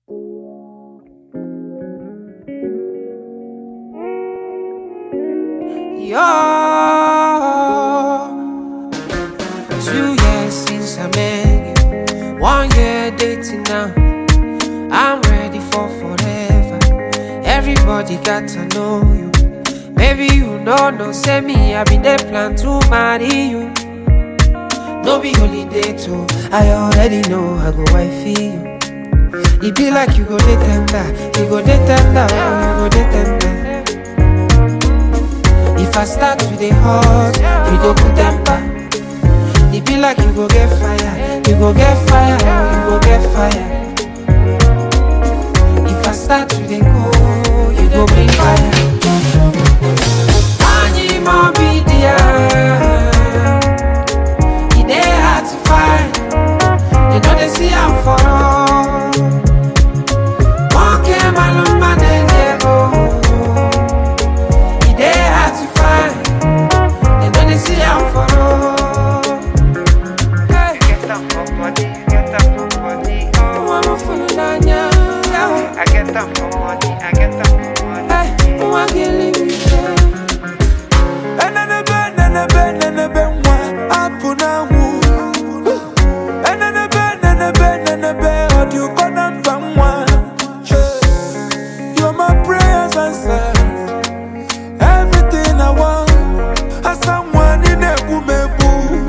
Yo, two years since I met you, one year dating now. I'm ready for forever. Everybody got to know you. Maybe you know, no, say me, I been there plan to marry you. No be holiday too. I already know I go wifey you. It be like you go dey tender, you go dey tender, oh, you go dey tender. If I start to dey hot, you go put temper. It be like you go get fire, you go get fire, oh, you go get fire. If I start to dey go, you go bring fire. Anyi mo be there. E dey hard to find. You know they see I'm for all. Monkey maluma de Diego. E dey hard to find. You know they see I'm for all. Hey, Get up for body, get up for body, oh. I'm a fool nanya. I get up for money, I get up for money. Hey, I'm a killing me. Enenebe, nenebe, nenebe, nwa, apụ n'anwụ. Enenebe, nenebe, nenebe, ọ dị ụkọ na mba nwa. You're my prayers answered. Everything I want. Asa nwa, ị na-egbu m egbu.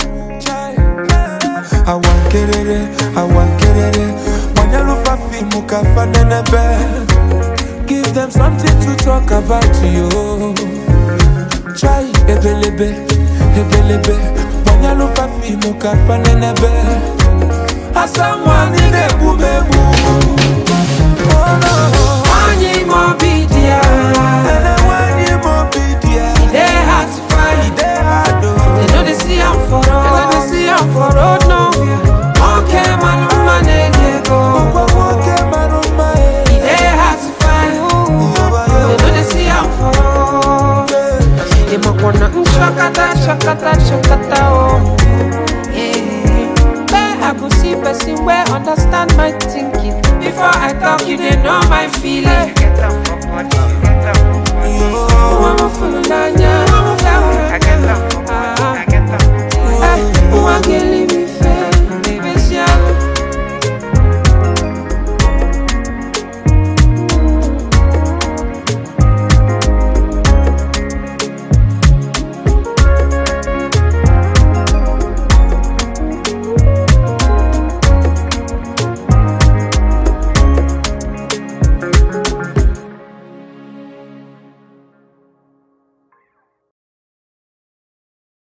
Awa nkerere, awa nkerere, gbanyelụ fa fiimu ka fa nenebe. Give them something to talk about you. Chai ebelebe, ebelebe Mwanyalu fa fimu ka fanenebe Asa mwani nebu mebu Oh no Anyi mo be there. Ene wani mo bidia E dey hard to find. Ide hado They know they see I'm for road. They know they see I'm for road nowhere. Okay, man, I'm man, they go. Kwa mwoke maruma It dey hard to find. They know they see I'm for road. They might wanna mm, shakata, shakata, shakata, oh. Yeah. Where I go see person where understand my thinking. Before I talk, you they know my feeling. Get up for body, get up for body. Oh, I'm a fool, nanya.